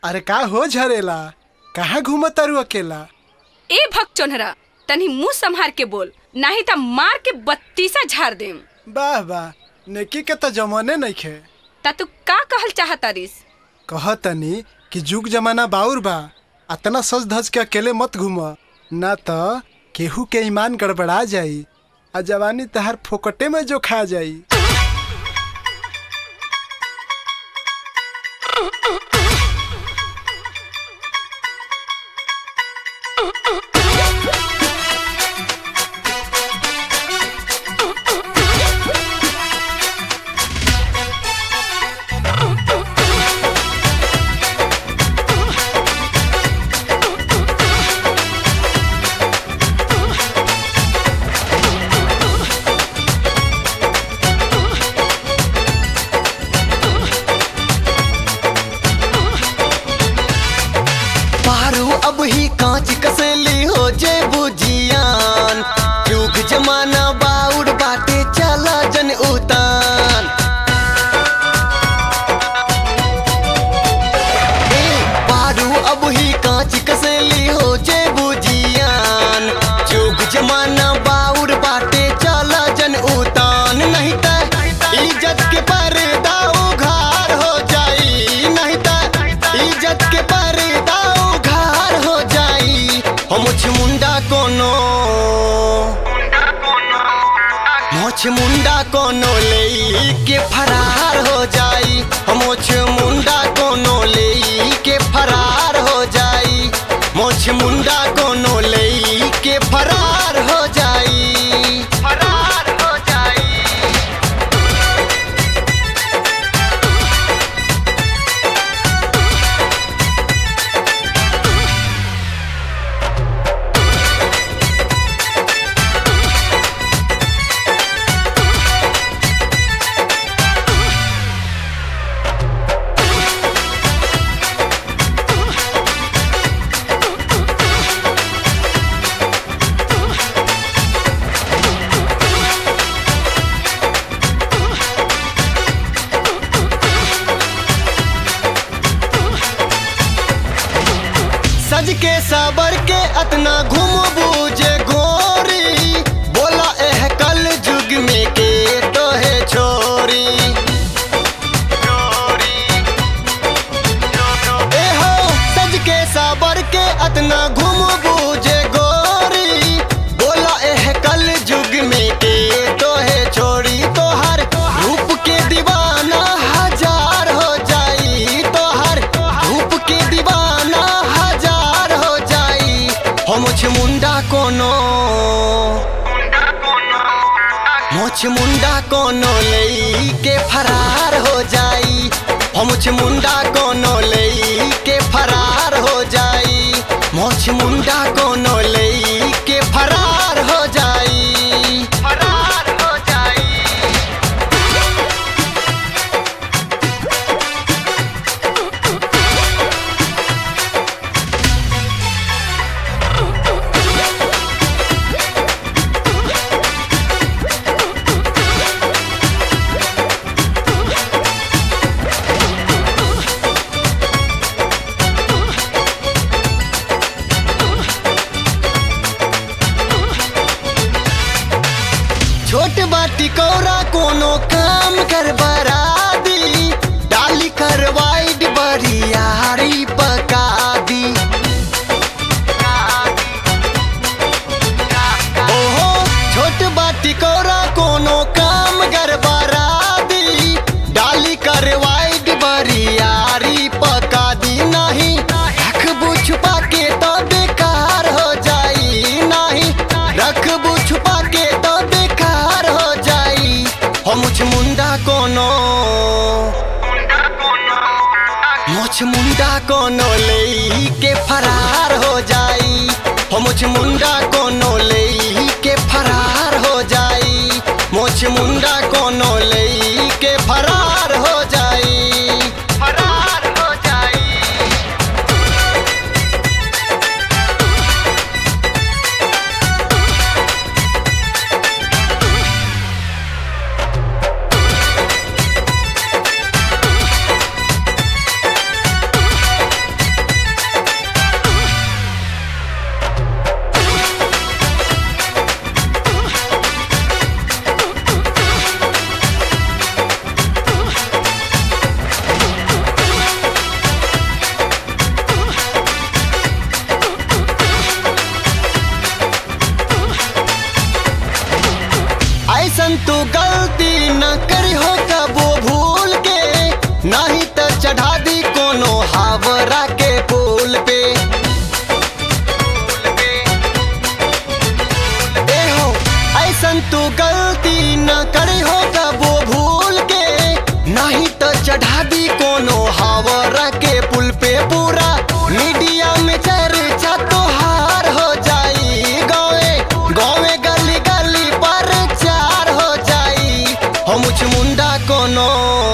अरे का हो झरेला कहाँ घूमत तारू अकेला ए भक्त चोनहरा तनी मुंह संभार के बोल नाही त मार के बत्तीसा झाड़ देम वाह वाह नेकी के तो जमाने नइखे ता तू का कहल चाहतारिस कहतनी कि जुग जमाना बाउर बा अतना सज धज के अकेले मत घूम ना तो केहू के ईमान गड़बड़ा जाई आ जवानी तहार फोकटे में जो खा जाई पारू अब ही कांच कसेली हो जे बुझियान युग जमाना बाउर बाटे चला जन उतान ए, पारू अब ही कांच कसेली हो जे बुझियान युग जमाना बाउर बाटे चला जन उतान नहीं त इज्जत के पर्दा उघार हो जाई नहीं त इज्जत के पर्दा उघार हो जाई हम मुंडा कोनो मोछ मुंडा कोनो ले के फरार हो जाई मोछ मुंडा कोनो ले के फरार हो जाई मोछ मुंडा कोनो ले के फरार हो जाई फरार हो जाई सज के साबर के अतना घूम बूझे गोरी बोला एह कल जुग में के तो है छोरी ए हो सज के साबर के अतना घूम बूझे गोरी बोला एह कल जुग में के तो है छोरी तो हर रूप के दीवाना हजार हो जाई तो हर रूप के दीवाना हजार हो जाई हम मुंडा कोनो मोछ मुंडा कोनो ले के फरार हो जाई हम मुंडा कोनो ले के फरार हो जाई मोछ मुंडा कोनो ले के फरार हो जाई फरार हो जाई छोट बाटी कौरा कोनो काम कर बरादी डाली कर वाइड बरियारी पका दी ओहो छोट बाटी कौरा कोनो काम कर बरादी डाली कर वाइड बरियारी पका दी नहीं रखबू छुपा के तो बेकार हो जाई नहीं रखबू छुपा के तो बेकार हो जाई हम मुंडा कोनो मुछ मुंडा कोनो ले के फरार हो जाई हम मुंडा कोनो ले के फरार हो जाई मुछ मुंडा कोनो ले के फरार हो जाई फरार हो जाई हावरा के पुल पे ए हो ऐसन तू गलती न करे हो कबो भूल के नहीं तो चढ़ा दी कोनो हावरा के पुल पे पूरा मीडिया में चर्चा तोहार हो जाई गावे गावे गली गली पर चार हो जाई हम मुंडा कोनो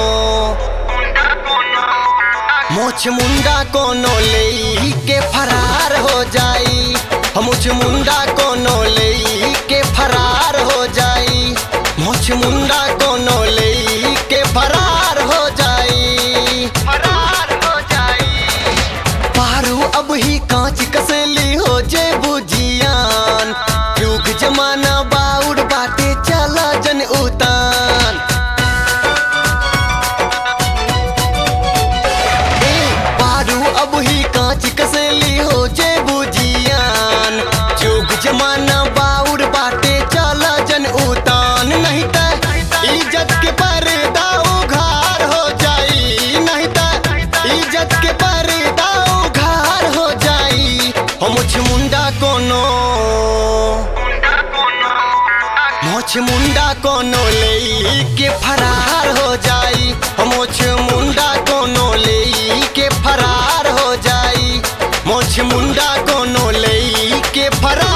मोछ मुंडा कोनो ले के फरार हो जाई हम मुंडा कोनो ले के फरार हो जाई मोछ मुंडा कोनो ले के फरार हो जाई फरार हो जाई पारू अब ही कांच कसली हो जे बुझियान युग जमाना बाउर बाटे चला जन उतान ए, पारू अब ही कांच कसली हो जे बुझियान युग जमाना बाउर बाटे चला जन उतान नहीं त इज्जत के पर्दा उघार हो जाई नहीं त इज्जत के पर्दा उघार हो जाई हम मुंडा कोनो मोछ मुंडा कोनो ले के फरार हो जाई मोछ मुंडा कोनो ले के फरार हो जाई मोछ मुंडा कोनो ले के फरार